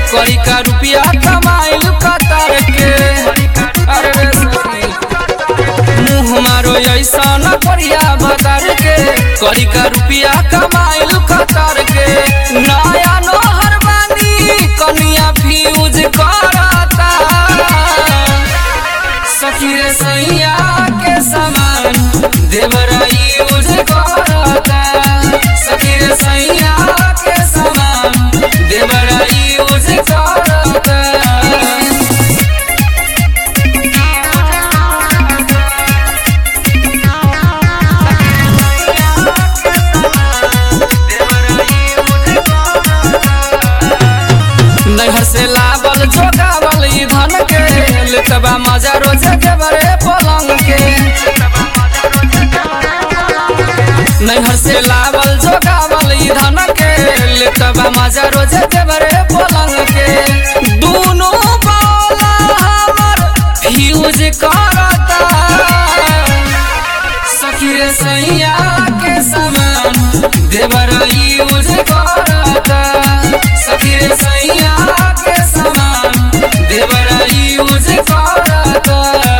कई का रुपया कमाइल कतर के अरे रे सखी मुँह मारो ऐसा न करिया बतर के कई का रुपया कमाइल कतर के नया नोहर बानी कनिया फ्यूज करता सखी रे सैया के समान देवरा यूज करता सखी रे सैया के समान देवरा यूज करता नैहर से लावल जोगावल ई धन के लेतबा मजा रोजे देवरे पलंग के नैहर से लावल जोगावल ई धन के लेतबा मजा रोजे देवरे पलंग के दुनु बाला हमर फ्यूज करता सखी रे सैया के समान देवरा यूज करता सखी रे सैया के समान देवरा यूज करता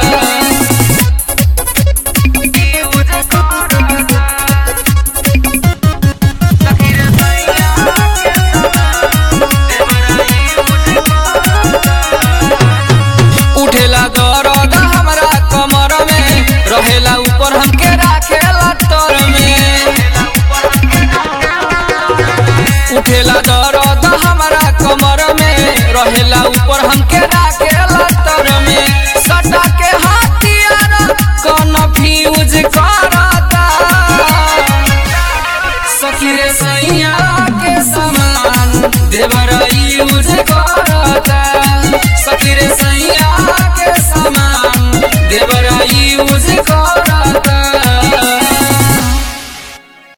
उठेला दर्द हमरा कमर में रहेला ऊपर हमके राखेला तर में उठेला दर्द हमरा कमर में रहेला ऊपर हमके राखेला तर में सटा के हाथियार कौन फ्यूज करता सखी रे सैया के समान देवरा यूज करता सखी रे